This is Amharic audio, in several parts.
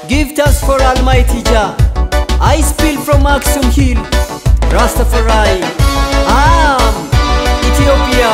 Give thanks for Almighty Jah. I spill from Aksum Hill. Rastafari. Am Ethiopia.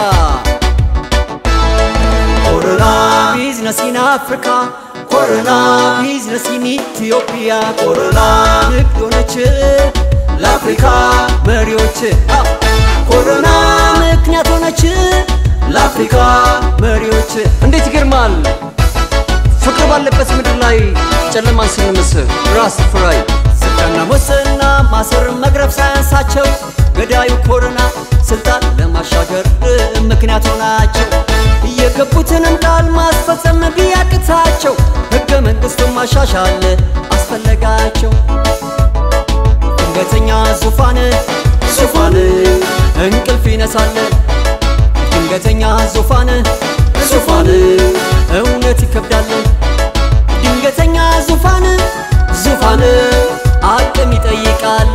Corona business in Africa. Corona business in Ethiopia. Corona ንግድ ሆነች ለአፍሪካ መሪዎች። ኮሮና ምክንያት ሆነች ለአፍሪካ መሪዎች። እንዴት ይገርማል! ፍቅር ባለበት ምድር ላይ ጨለማን ስንምስል ራስተፈራይ ስልጣንና ሙስና ማሰር መግረፍ ሳያንሳቸው ገዳዩ ኮሮና ስልጣን ለማሻገር ምክንያት ሆናቸው። የገቡትንም ቃል ማስፈጸም ቢያቅታቸው ሕገ መንግሥቱን ማሻሻል አስፈለጋቸው። ድንገተኛ ዙፋን ዙፋን እንቅልፍ ይነሳል። ድንገተኛ ዙፋን ዙፋን እውነት ይከብዳል። ድንገተኛ ዙፋን ዙፋን አቅም ይጠይቃል።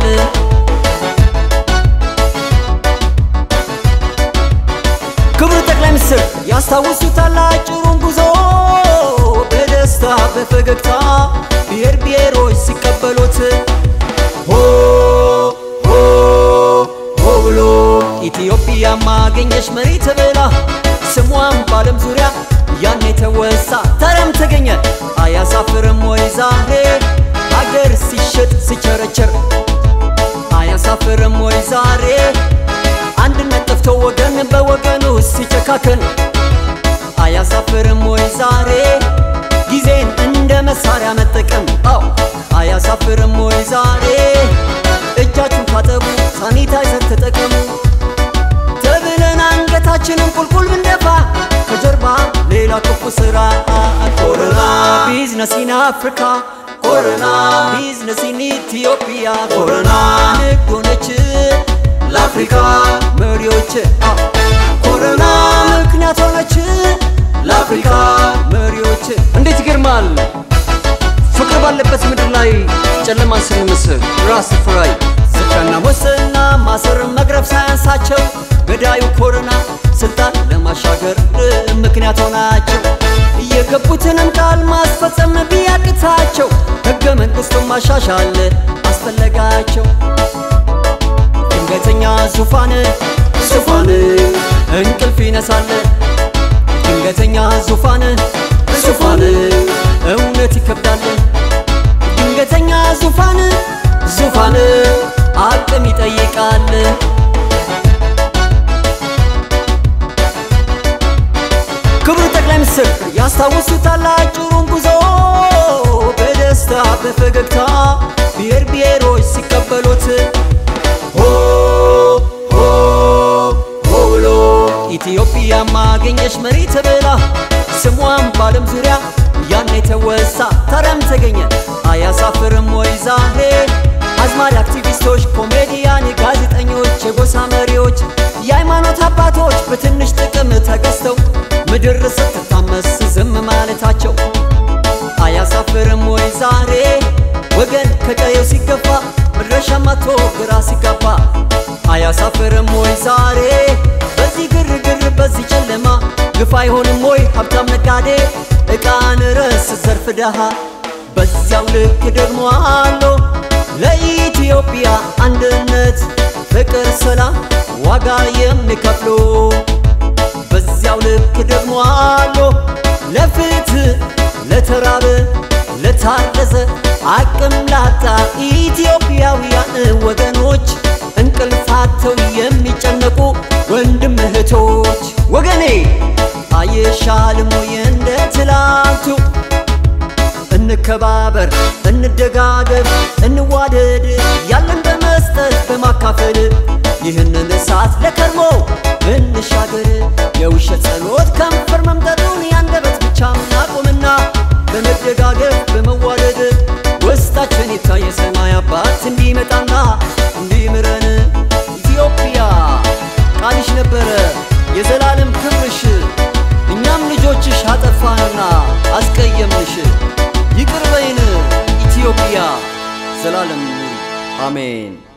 ክቡር ጠቅላይ ሚኒስትር ያስታውሱታል አጭሩን ጉዞ በደስታ በፈገግታ ብሔር ብሔሮች ሲቀበሉት ሆ ሆ ሆ ብሎ ኢትዮጵያ ማገኘች መሪ ተብላ ስሟም በዓለም ዙሪያ ያኔ ተወሳ ታዲያም ተገኘ አያሳፍርም ወይ ዛሬ ሀገር ሲሸጥ ሲቸረቸር አያሳፍርም ወይ ዛሬ አንድነት ጠፍቶ ወገን በወገኑ ሲጨካከን አያሳፍርም ወይ ዛሬ ጊዜን እንደ መሳሪያ መጠቀም አው አያሳፍርም ወይ ዛሬ እጃችሁን ታጠቡ ሳኒታይዘር ተጠቀሙ ተብለን አንገታችንን ቁልቁል ብንደፋ ከጀርባ ሌላ ክፉ ስራ ኮሮና ቢዝነስ ኢን አፍሪካ ኮሮና ቢዝነስ ኢን ኢትዮጵያ ኮሮና ንግድ ሆነች ለአፍሪካ መሪዎች ኮሮና ምክንያት ሆነች ለአፍሪካ መሪዎች። እንዴት ይገርማል! ፍቅር ባለበት ምድር ላይ ጨለማን ስንምስል ራስተፈራይ ስልጣንና ሙስና ማሰር መግረፍ ሳያንሳቸው ገዳዩ ኮሮና ስልጣን ለማሻገር ምክንያት ሆናቸው። የገቡትንም ቃል ማስፈጸም ቢያቅታቸው ሕገ መንግሥቱን ማሻሻል አስፈለጋቸው። ድንገተኛ ዙፋን ዙፋን እንቅልፍ ይነሳል። ድንገተኛ ዙፋን ዙፋን እውነት ይከብዳል። ድንገተኛ ዙፋን ዙፋን አቅም ይጠይቃል። ክቡር ጠቅላይ ሚኒስትር ያስታውሱታል አጭሩን ጉዞ በደስታ በፈገግታ ብሔር ብሔሮች ሲቀበሉት ሆ ሆ ሆ ብሎ ኢትዮጵያ ማገኘች መሪ ተብላ ስሟም በዓለም ዙሪያ ያኔ ተወሳ ታዲያም ተገኘ አያሳፍርም ወይ ዛሬ አዝማሪ አክቲቪስቶች፣ ኮሜዲያን፣ ጋዜጠኞች፣ የጎሳ መሪዎች፣ የሃይማኖት አባቶች በትንሽ ጥቅም ተገዝተው ምድር ስትታመስ ዝም ማለታቸው አያሳፍርም ወይ ዛሬ ወገን ከቀየው ሲገፋ መድረሻ ማቶ ግራ ሲጋባ አያሳፍርም ወይ ዛሬ በዚህ ግርግር በዚህ ጨለማ ግፍ አይሆንም ወይ ሀብታም ነጋዴ ዕቃን ረስ ዘርፍ ደሃ በዚያው ልክ ደግሞ አሎ ለኢትዮጵያ አንድነት ፍቅር፣ ሰላም ዋጋ የሚከፍሉ በዚያው ልክ ደግሞ አሎ ለፍትህ ለተራበ ለታረዘ አቅም ላጣ ኢትዮጵያውያን ወገኖች እንቅልፋተው የሚጨነቁ ወንድም እህቶች ወገኔ አይሻልም ወይ እንደ ትላንቱ እንከባበር፣ እንደጋገፍ፣ እንዋደድ ያለን በመስጠት በማካፈል ይህንን እሳት ለከርሞ እንሻገር። የውሸት ጸሎት ከንፈር መምጠጡን ያንደበት ብቻ እናቁምና በመደጋገፍ በመዋደድ ውስጣችን ይታይ የሰማይ አባት እንዲመጣና እንዲምረን ኢትዮጵያ ቃልሽ ነበረ የዘላለም ክብርሽ እኛም ልጆችሽ አጠፋንና አስቀየምንሽ ይቅር በይን ኢትዮጵያ ዘላለም አሜን።